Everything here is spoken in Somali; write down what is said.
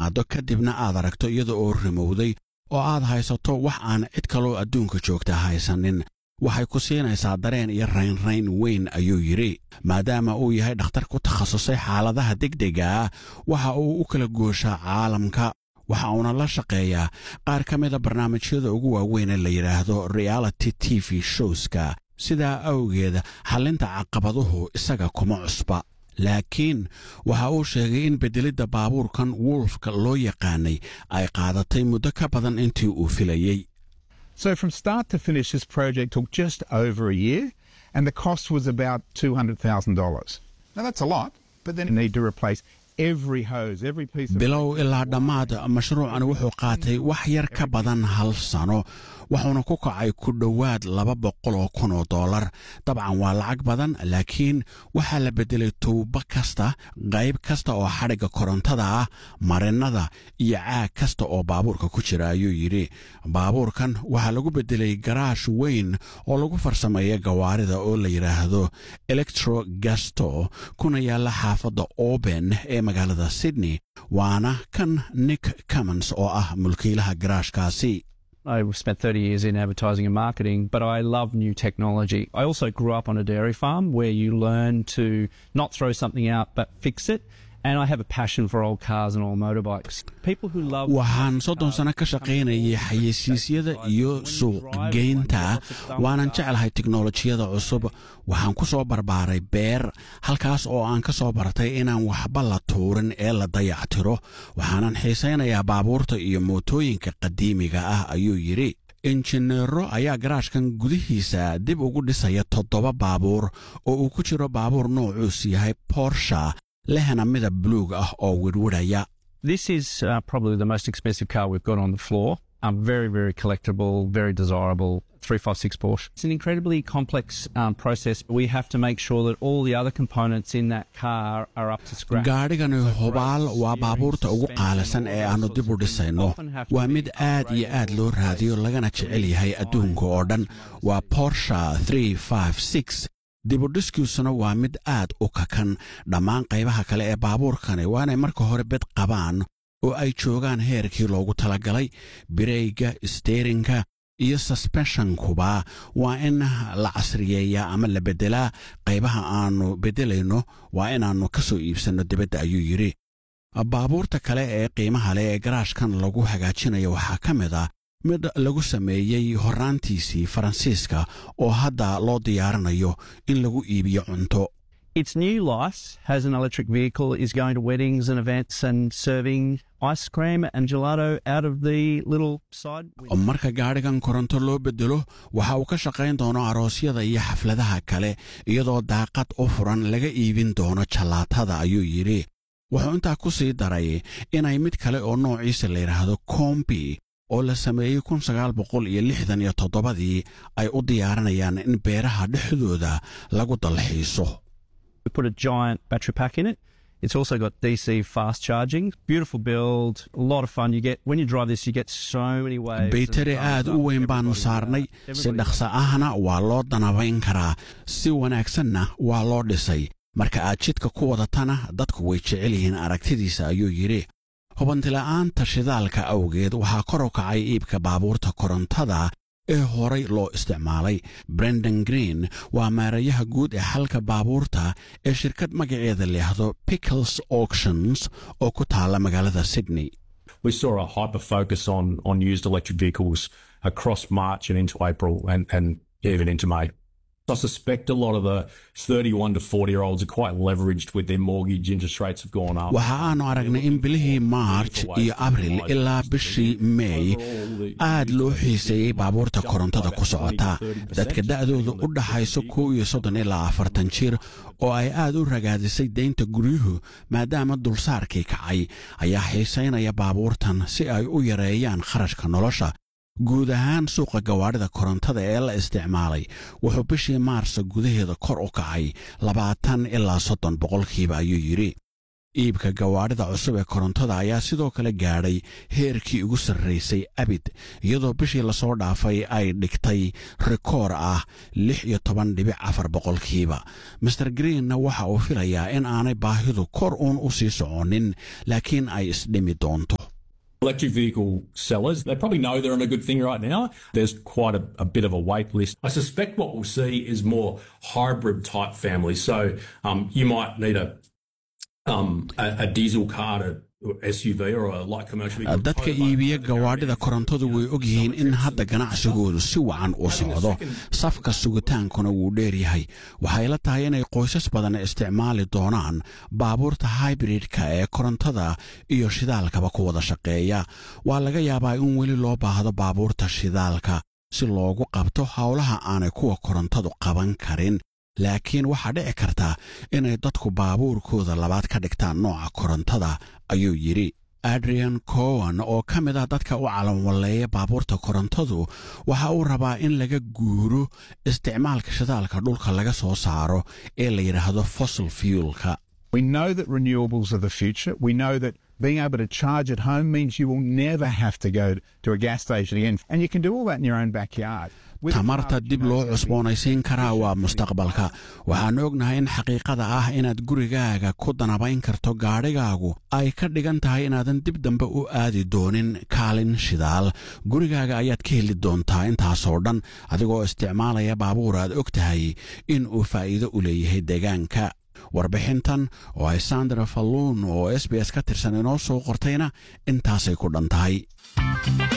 qaaddo kadibna aad aragto iyada oo rimowday oo aad haysato wax aan cid kaloo adduunka joogta haysanin waxay ku siinaysaa dareen iyo raynrayn weyn ayuu yidhi maadaama uu yahay dhakhtar ku takhasusay xaaladaha degdega ah waxa uu u kala gooshaa caalamka waxa uuna la shaqeeyaa qaar ka mida barnaamijyada ugu waaweyn ee la yidhaahdo reality t v showska sidaa awgeeda xallinta caqabaduhu isaga kuma cusba laakiin waxa uu sheegay in beddelidda baabuurkan wolfka loo yaqaanay ay qaadatay muddo ka badan intii uu filayey So from start to finish, this project took just over a year, and the cost was about two hundred thousand dollars. Now that's a lot, but then you need to replace every hose, every piece of bilow ilaa dhammaad mashruucan wuxuu qaatay wax yar ka badan hal sano wuxuuna ku kacay ku dhowaad laba boqol oo kun oo dollar dabcan waa lacag badan laakiin waxaa la beddelay tuubo kasta qayb kasta oo xadhigga korontada ah marinnada iyo caag kasta oo baabuurka ku jira ayuu yidhi baabuurkan waxaa lagu beddelay garaash weyn oo lagu farsameeya gawaarida oo la yidhaahdo electro gasto kuna yaalla xaafadda oben ee magaalada sydney waana kan nick cummons oo ah mulkiilaha garaashkaasi I spent 30 years in advertising and marketing, but I love new technology. I also grew up on a dairy farm where you learn to not throw something out but fix it. And I have a passion for old cars and old motorbikes. People who love waxaan soddon sano ka shaqaynayay xayeysiisyada iyo suuqgeynta waanan jeclahay tiknolojiyada cusub waxaan ku soo barbaaray beer halkaas oo aan ka soo bartay inaan waxba la tuurin ee la dayactiro waxaanan xiisaynayaa baabuurta iyo mootooyinka qadiimiga ah ayuu yidhi injineero ayaa garaashkan gudihiisa dib ugu dhisaya toddoba baabuur oo uu ku jiro baabuur noocuus yahay borsha lehna midab buluug ah oo wirwidhaya This is uh, probably the most expensive car we've got on the floor. Um, very, very collectible, very desirable 356 Porsche. It's an incredibly complex um, process. We have to make sure that all the other components in that car are up to scratch. gaadhigani hubaal waa baabuurta ugu qaalisan ee aannu dib u dhisayno waa mid aad iyo aad loo raadiyo lagana jecel yahay adduunka oo dhan waa borsha dibudhiskiisuna waa mid aad u kakan dhammaan qaybaha kale ee baabuurkani waa inay marka hore bed qabaan oo ay joogaan heerkii loogu talagalay bireyga steerinka iyo susbeshonkuba waa in la casriyeeyaa ama la beddelaa qaybaha aannu beddelayno waa inaannu ka soo iibsanno dibadda ayuu yidhi baabuurta kale ee qiimaha leh ee garaashkan lagu hagaajinayo waxaa ka mid ah mid lagu sameeyey horraantiisii faransiiska oo hadda loo diyaarinayo in lagu iibiyo cunto Its new life has an electric vehicle, is going to weddings and events and serving ice cream and gelato out of the little side window. marka gaadhigan koronto loo beddelo waxa uu ka shaqayn doono aroosyada iyo xafladaha kale iyadoo daaqad u furan laga iibin doono jallaatada ayuu yidhi wuxuu intaa ku sii daray inay mid kale oo noociisa la yidhaahdo kombi oo la sameeyey kun sagaal boqol iyo lixdan iyo toddobadii ay u diyaarinayaan in beeraha dhexdooda lagu dalxiiso We put a giant battery pack in it. It's also got DC fast charging. Beautiful build, a lot of fun. You get when you drive this, you get so many waves. baytari aad u weyn baannu saarnay si dhaqso ahna waa loo danabayn karaa si wanaagsanna waa loo dhisay marka aad jidka ku wadatana dadku way jecel yihiin aragtidiisa ayuu yidhi hubantila'aanta shidaalka awgeed waxaa kor u kacay iibka baabuurta korontada ee horay loo isticmaalay brendan green waa maarayaha guud ee xalka baabuurta ee shirkad magaceeda leehdo pickles auctions oo ku taalla magaalada sydney we saw a hyper focus on on used electric vehicles across March and into April and, and even into May. I suspect a lot of the 31 to 40 year olds are quite leveraged with their mortgage. Interest rates have gone up. waxa aanu aragnay in bilihii maarj iyo abril ilaa bishii meey aad loo xiiseeyey baabuurta korontada ku socota dadka da'dooda u dhaxayso kow iyo soddon ilaa afartan jir oo ay aad u ragaadisay deynta guryuhu maadaama dulsaarkii kacay ayaa xiisaynaya baabuurtan si ay u yareeyaan kharashka nolosha guud ahaan suuqa gawaadhida korontada ee la isticmaalay wuxuu bishii maarsa gudaheeda kor u kacay labaatan ilaa soddon boqolkiiba ayuu yidhi iibka gawaadhida cusub ee korontada ayaa sidoo kale gaadhay heerkii ugu sarraysay abid iyadoo bishii lasoo dhaafay ay dhigtay rikoor ah lix iyo toban dhibic afar boqolkiiba master greenna waxa uu filayaa in aanay baahidu kor uun u sii soconin laakiin ay isdhimi doonto Electric vehicle sellers, they probably know they're on a good thing right now. There's quite a, a bit of a wait list. I suspect what we'll see is more hybrid type families. So um, you might need a, um, a, a diesel car to SUV or a light commercial vehicle. dadka iibiya gawaadhida korontadu way ogyihiin in hadda ganacsigoodu si wacan u socdo safka sugitaankuna wuu dheer yahay waxay la tahay inay qoysas badan isticmaali doonaan baabuurta hybridka ee korontada iyo shidaalkaba ku wada shaqeeya waa laga yaabaa in weli loo baahdo baabuurta shidaalka si loogu qabto howlaha aanay kuwa korontadu qaban karin laakiin waxaa dhici karta inay dadku baabuurkooda labaad ka dhigtaan nooca korontada ayuu yidhi adrian cowan oo ka mid ah dadka u calanwalleeya baabuurta korontadu waxa uu rabaa in laga guuro isticmaalka shidaalka dhulka laga soo saaro ee la yidhaahdo fossil fuelka We know that renewables are the future. We know that being able to charge at home means you will never have to go to a gas station again. And you can do all that in your own backyard. With a car tamarta that you dib know loo is gonna be cusboonaysiin karaa waa mustaqbalka waxaan ognahay in xaqiiqada ah inaad gurigaaga ku danabayn karto gaadhigaagu ay ka dhigan tahay inaadan dib dambe u aadi doonin kaalin shidaal gurigaaga ayaad ka heli doontaa intaasoo dhan adigoo isticmaalaya baabuur aad og tahay in uu faa'iido u leeyahay deegaanka warbixintan oo ay sandra falluun oo s b s ka tirsan inoo soo qortayna intaasay ku dhan tahay